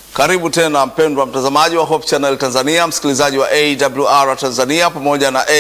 Karibu tena mpendwa mtazamaji wa Hope Channel Tanzania, msikilizaji wa AWR Tanzania pamoja na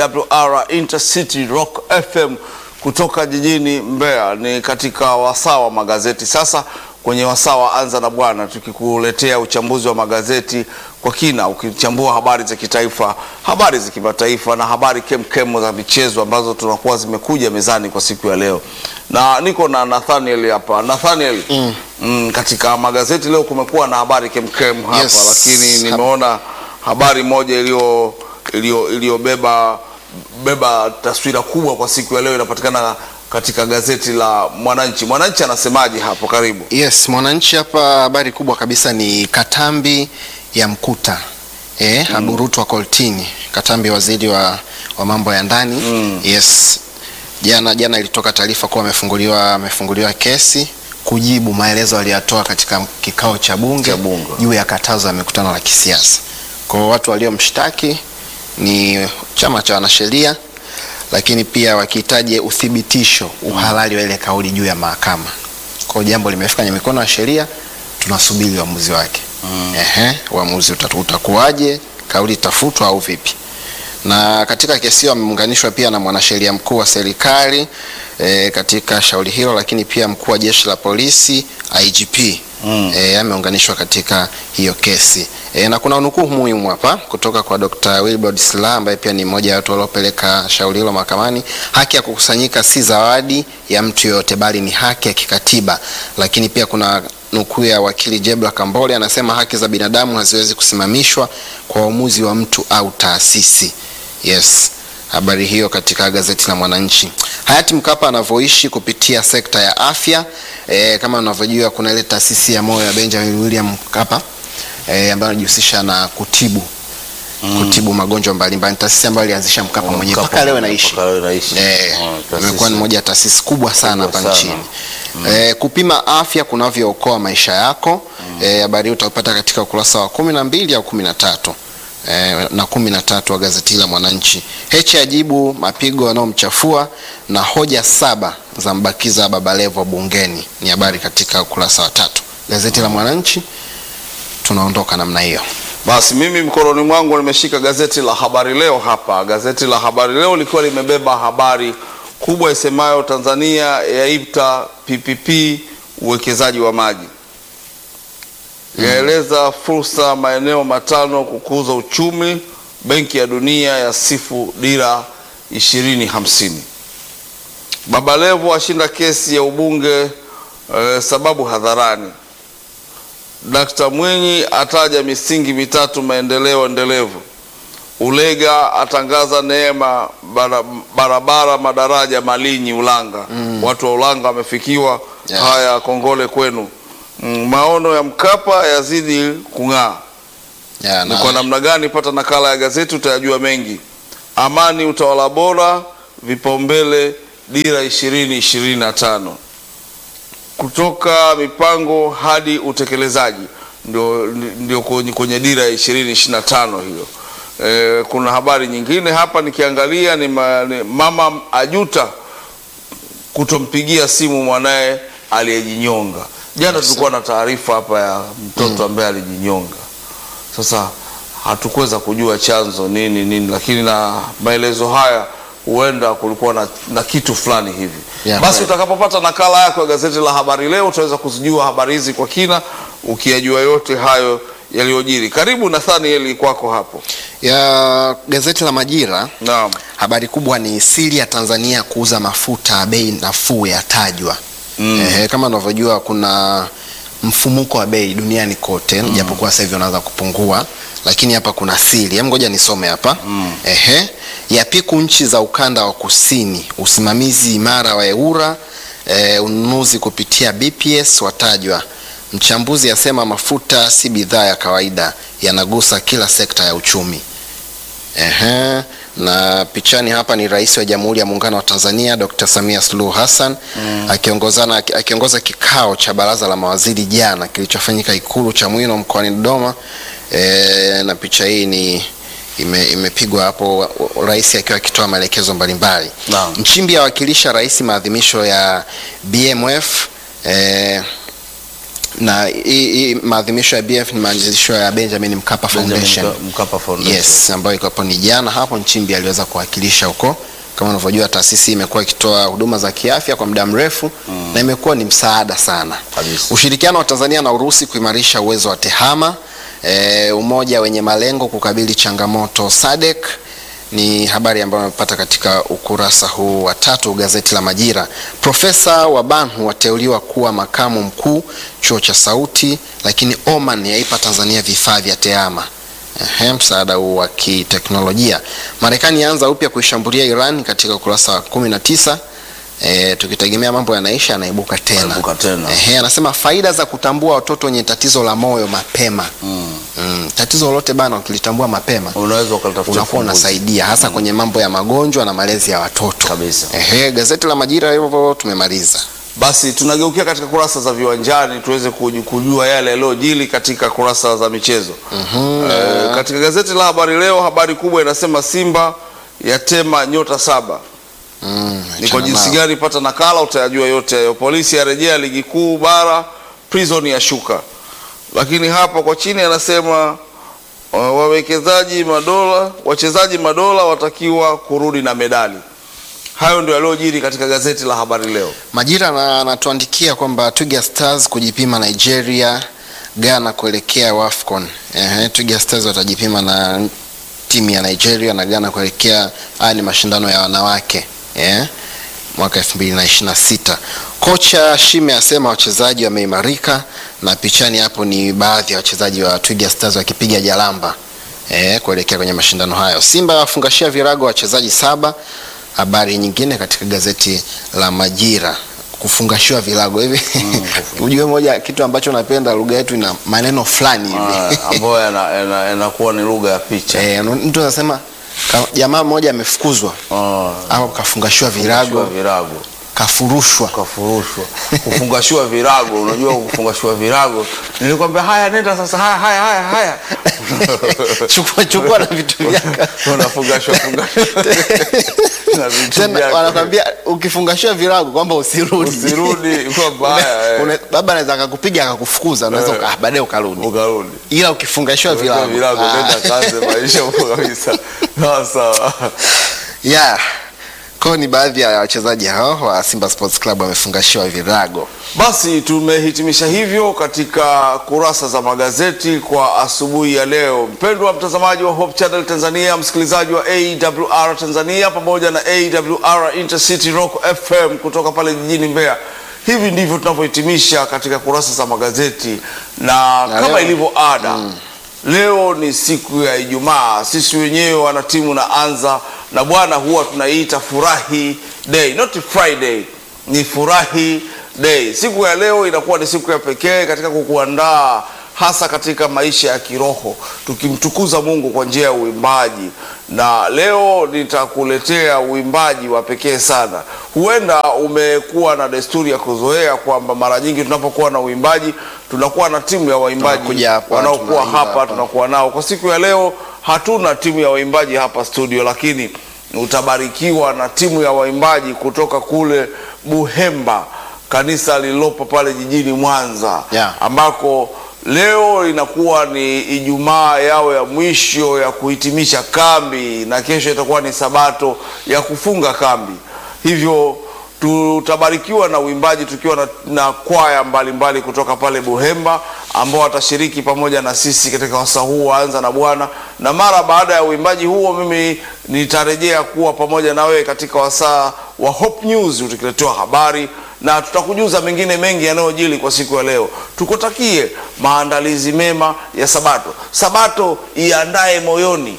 AWR Intercity Rock FM kutoka jijini Mbeya. Ni katika wasaa wa magazeti sasa, kwenye wasaa wa Anza na Bwana, tukikuletea uchambuzi wa magazeti kwa kina, ukichambua habari za kitaifa, habari za kimataifa na habari kemkem za michezo ambazo tunakuwa zimekuja mezani kwa siku ya leo, na niko na Nathaniel hapa. Nathaniel, mm. Mm, katika magazeti leo kumekuwa na habari kemkem hapa Yes. lakini nimeona habari moja iliyo iliyo iliyobeba beba taswira kubwa kwa siku ya leo inapatikana katika gazeti la Mwananchi. Mwananchi anasemaje hapo? Karibu. Yes, Mwananchi hapa habari kubwa kabisa ni Katambi ya mkuta eh, aburutwa koltini. Katambi waziri wa, wa mambo ya ndani Mm. yes. Jana jana ilitoka taarifa kuwa amefunguliwa amefunguliwa kesi kujibu maelezo aliyotoa katika kikao cha bunge Cha bunge. juu ya katazo ya mikutano la kisiasa. Kwa hiyo watu waliomshtaki ni chama cha wanasheria, lakini pia wakihitaji uthibitisho uhalali wa ile kauli juu ya mahakama. Kwa hiyo jambo limefika kwenye mikono ya sheria, tunasubiri uamuzi wake. Ehe, uamuzi utatu- utakuwaje? Kauli itafutwa au vipi? Na katika kesi hiyo ameunganishwa pia na mwanasheria mkuu wa serikali e, katika shauri hilo, lakini pia mkuu wa jeshi la polisi IGP Mm. e, ameunganishwa katika hiyo kesi e, na kuna nukuu muhimu hapa kutoka kwa Dr. Wilbrod Slaa ambaye pia ni mmoja wa watu waliopeleka shauri hilo mahakamani. Haki ya kukusanyika si zawadi ya mtu yoyote, bali ni haki ya kikatiba. Lakini pia kuna nukuu ya wakili Jebla Kambole anasema haki za binadamu haziwezi kusimamishwa kwa uamuzi wa mtu au taasisi. Yes, habari hiyo katika gazeti la Mwananchi. Hayati Mkapa anavyoishi kupitia sekta ya afya e, kama unavyojua kuna ile taasisi ya moyo ya Benjamin William Mkapa e, ambayo anajihusisha na kutibu kutibu magonjwa mbalimbali. Ni taasisi ambayo alianzisha Mkapa mwenyewe Mkapa mpaka leo inaishi. mpaka leo inaishi. Eh, Ah, taasisi. imekuwa ni moja ya taasisi kubwa sana Kubwa hapa sana. nchini. Eh, kupima afya kunavyookoa maisha yako. Eh, habari hii utaipata katika ukurasa wa kumi na mbili au kumi na tatu eh, na kumi na tatu wa gazeti la Mwananchi. Heche ajibu mapigo yanayomchafua na hoja saba za mbakiza Baba Levo bungeni, ni habari katika ukurasa wa tatu gazeti la Mwananchi. Tunaondoka namna hiyo. Basi mimi mkononi mwangu nimeshika gazeti la Habari Leo hapa. Gazeti la Habari Leo likiwa limebeba habari kubwa isemayo Tanzania yaita PPP uwekezaji wa maji, yaeleza fursa maeneo matano kukuza uchumi. Benki ya Dunia yasifu dira 2050. Baba Levo ashinda kesi ya ubunge eh, sababu hadharani. Dkt. Mwinyi ataja misingi mitatu maendeleo endelevu. Ulega atangaza neema bara- barabara madaraja Malinyi Ulanga. Watu wa Ulanga wamefikiwa. Yeah. Haya, kongole kwenu. Mm, maono ya Mkapa yazidi kung'aa. Ya, Ni na- kwa namna gani? Pata nakala ya gazeti utayajua mengi. Amani, utawala bora, vipaumbele dira ishirini ishirini na tano kutoka mipango hadi utekelezaji ndio, ndio kwenye, kwenye dira ya ishirini ishirini na tano hiyo. E, kuna habari nyingine hapa nikiangalia ni, ma, ni mama ajuta kutompigia simu mwanaye aliyejinyonga. Jana tulikuwa na taarifa hapa ya mtoto ambaye alijinyonga. Sasa hatukuweza kujua chanzo nini nini, lakini na maelezo haya huenda kulikuwa na, na kitu fulani hivi. Yeah, Basi kweli. utakapopata nakala yako ya gazeti la Habari Leo utaweza kuzijua habari hizi kwa kina, ukiyajua yote hayo yaliyojiri. Karibu Nathanieli, kwako hapo. ya gazeti la Majira Naam. Habari kubwa ni siri ya Tanzania kuuza mafuta ya bei nafuu yatajwa. Mm. Ehe, kama unavyojua kuna mfumuko wa bei duniani kote japokuwa sasa hivi unaanza kupungua, lakini hapa kuna siri. Hem, ngoja nisome hapa. Ehe, yapiku nchi za ukanda wa kusini, usimamizi imara wa EWURA, eh, ununuzi kupitia BPS watajwa. Mchambuzi asema mafuta si bidhaa ya kawaida, yanagusa kila sekta ya uchumi. Ehe, na pichani hapa ni Rais wa Jamhuri ya Muungano wa Tanzania Dr. Samia Suluhu Hassan akiongozana akiongoza kikao cha baraza la mawaziri jana kilichofanyika Ikulu Chamwino mkoani Dodoma. E, na picha hii ni ime, imepigwa hapo rais akiwa akitoa maelekezo mbalimbali. Naam. Nchimbi awakilisha rais maadhimisho ya BMF e, na hii hii maadhimisho ya BF ni maadhimisho ya Benjamin Mkapa Foundation. Benjamin Mkapa Foundation. Yes, ambayo iko hapo ni jana hapo Nchimbi aliweza kuwakilisha huko. Kama unavyojua taasisi hii imekuwa ikitoa huduma za kiafya kwa muda mrefu na imekuwa ni msaada sana. Kabisa. Ushirikiano wa Tanzania na Urusi kuimarisha uwezo wa TEHAMA, e, umoja wenye malengo kukabili changamoto SADC ni habari ambayo amepata katika ukurasa huu wa tatu gazeti la Majira. Profesa Wabanhu wateuliwa kuwa makamu mkuu chuo cha Sauti, lakini Oman yaipa Tanzania vifaa vya TEHAMA. Ehe, msaada huu wa kiteknolojia. Marekani yaanza upya kuishambulia Iran katika ukurasa wa 19. E, tukitegemea mambo yanaisha yanaibuka tena. Yanaibuka tena. Ehe, anasema faida za kutambua watoto wenye tatizo la moyo mapema. Mm, tatizo lolote bana ukilitambua mapema Unaweza ukalitafutia unakuwa ufumbuzi. unasaidia hasa kwenye mambo ya magonjwa na malezi ya watoto. Kabisa. Ehe, gazeti la Majira hivyo tumemaliza. Basi tunageukia katika kurasa za viwanjani tuweze kuju- kujua yale yaliyojili katika kurasa za michezo. Eh, katika gazeti la Habari Leo habari kubwa inasema Simba yatema nyota saba. Mm, Ni kwa achana jinsi nao. gani? Pata nakala utayajua yote hayo. Polisi yarejea ligi kuu bara, prison yashuka. Lakini hapa kwa chini anasema uh, wawekezaji madola, wachezaji madola watakiwa kurudi na medali. Hayo ndio yaliyojiri katika gazeti la Habari Leo. Majira na- anatuandikia kwamba Twiga Stars kujipima Nigeria, Ghana kuelekea WAFCON. Ehe, Twiga Stars watajipima na timu ya Nigeria na Ghana kuelekea haya ni mashindano ya wanawake eh, mwaka 2026. Kocha Shime asema wachezaji wameimarika, na pichani hapo ni baadhi ya wachezaji wa Twiga Stars wakipiga jalamba eh, kuelekea kwenye mashindano hayo. Simba wafungashia virago wachezaji saba. Habari nyingine katika gazeti la Majira kufungashiwa vilago hivi ujue moja kitu ambacho napenda lugha yetu ina maneno fulani hivi Ah, ambayo yana- yana- yanakuwa ni lugha ya picha. Eh, mtu anasema ka- jamaa mmoja amefukuzwa Ah, au kafungashiwa kufungashiwa virago virago kafurushwa kafurushwa kufungashiwa virago. Unajua kufungashiwa virago, nilikwambia haya, nenda sasa, haya haya haya haya chukua chukua na vitu vyako unafungashwa fungashwa na vitu tena vyako. wanakwambia ukifungashiwa virago kwamba usirudi Usirudi kwamba haya, eh. Une- baba anaweza akakupiga akakufukuza unaweza uka- ah, baadaye ukarudi ukarudi ila ukifungashiwa Virago, virago virago, ah. nenda kaze maisha huko kabisa. Sawa sawa. yeah. Kwa ni baadhi ya wachezaji hao wa Simba Sports Club wamefungashiwa virago. Basi tumehitimisha hivyo katika kurasa za magazeti kwa asubuhi ya leo. Mpendwa mtazamaji wa Hope Channel Tanzania, msikilizaji wa AWR Tanzania pamoja na AWR Intercity Rock FM kutoka pale jijini Mbeya. Hivi ndivyo tunavyohitimisha katika kurasa za magazeti na, Na kama leo- ilivyo ada Leo ni siku ya Ijumaa. Sisi wenyewe wana timu na anza na bwana, huwa tunaiita furahi day, not Friday, ni furahi day. Siku ya leo inakuwa ni siku ya pekee katika kukuandaa hasa katika maisha ya kiroho, tukimtukuza Mungu kwa njia ya uimbaji, na leo nitakuletea uimbaji wa pekee sana. Huenda umekuwa na desturi ya kuzoea kwamba mara nyingi tunapokuwa na uimbaji tunakuwa na timu ya waimbaji Tunakuja hapa, wanaokuwa tunaimba hapa hapa. tunakuwa nao. Kwa siku ya leo hatuna timu ya waimbaji hapa studio, lakini utabarikiwa na timu ya waimbaji kutoka kule Buhemba, kanisa lililopo pale jijini Mwanza Yeah. ambako leo inakuwa ni Ijumaa yao ya mwisho ya kuhitimisha kambi, na kesho itakuwa ni Sabato ya kufunga kambi. Hivyo tutabarikiwa na uimbaji tukiwa na, na kwaya mbalimbali kutoka pale Buhemba ambao watashiriki pamoja na sisi katika wasaa huu waanza na Bwana, na mara baada ya uimbaji huo mimi nitarejea kuwa pamoja na wewe katika wasaa wa Hope News tukiletewa habari na tutakujuza mengine mengi yanayojili kwa siku ya leo. Tukutakie maandalizi mema ya Sabato. Sabato iandae moyoni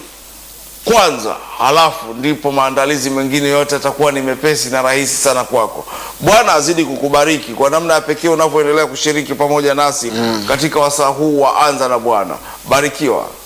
kwanza, halafu ndipo maandalizi mengine yote yatakuwa ni mepesi na rahisi sana kwako. Bwana azidi kukubariki kwa namna ya pekee unavyoendelea kushiriki pamoja nasi katika wasaa huu wa anza na Bwana. Barikiwa.